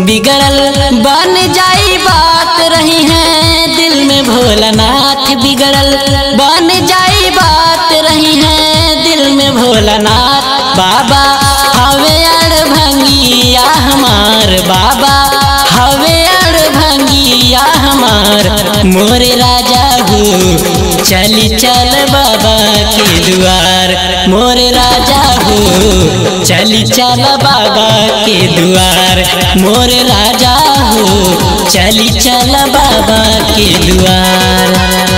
बिगड़ल बन जाई बात रही है दिल में भोलानाथ बिगड़ल बन जाई बात रही है दिल में भोलानाथ बाबा हवे अड़ भंगिया हमार बाबा हवे अड़ भंगिया हमार मोरे राजा हो चली चल बाबा के दुआर मोरे राजा हो चली चल बाबा के दुआर मोरे राजा हो चली चल बाबा के दुआर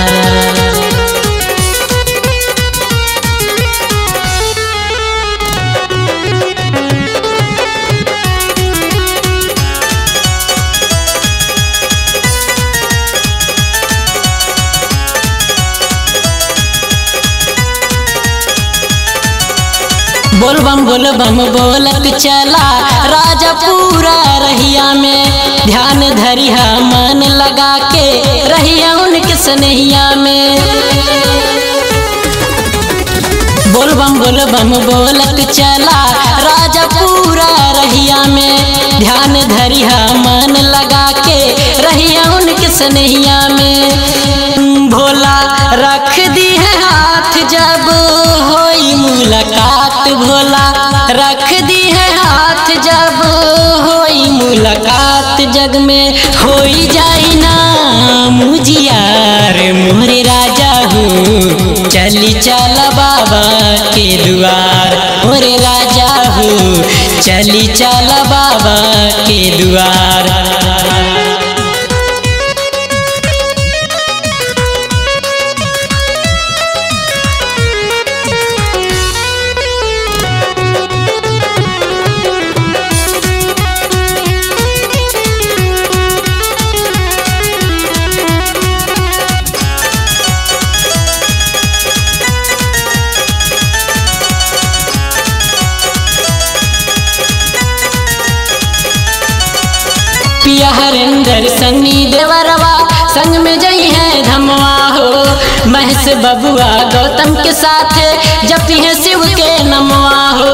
बोल बम बोल बम बोलत चला राजा पूरा रहिया में ध्यान धरिया मन लगा के रहिया उनके स्नेहिया में बोल बम बोल बम बोलत चला राजा पूरा रहिया में ध्यान धरिया मन लगा के रहिया उनके स्नेहिया में भोला रख दी है हाथ जब होई मुलाकात भोला रख दी है हाथ जब होई मुलाकात जग में होई जाई ना मुझियार मोरे राजा हो चली चल बाबा के दुआर मोरे राजा हो चली चल बाबा के दुआर पिया हरेंद्र सन्नी देवरवा संग में जई है धमवा हो महस बबुआ गौतम के साथ जपी है शिव के नमवा हो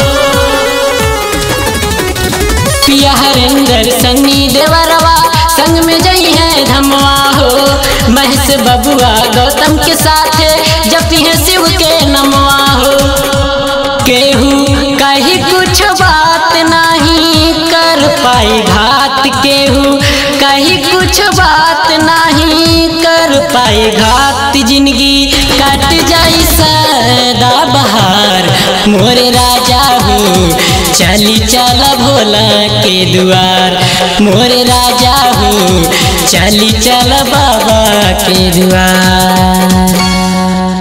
पिया हरेंद्र सन्नी देवरवा संग में जई है धमवा हो महस बबुआ गौतम के साथ जपी है शिव के नमवा हो केहू कही कुछ बात नहीं कर पाई घात केहू कही कुछ बात नहीं कर पाई घात जिंदगी कट जाई सदा बहार मोरे राजा हो चली चल भोला के दुआर मोरे राजा हो चली चल बाबा के दुआर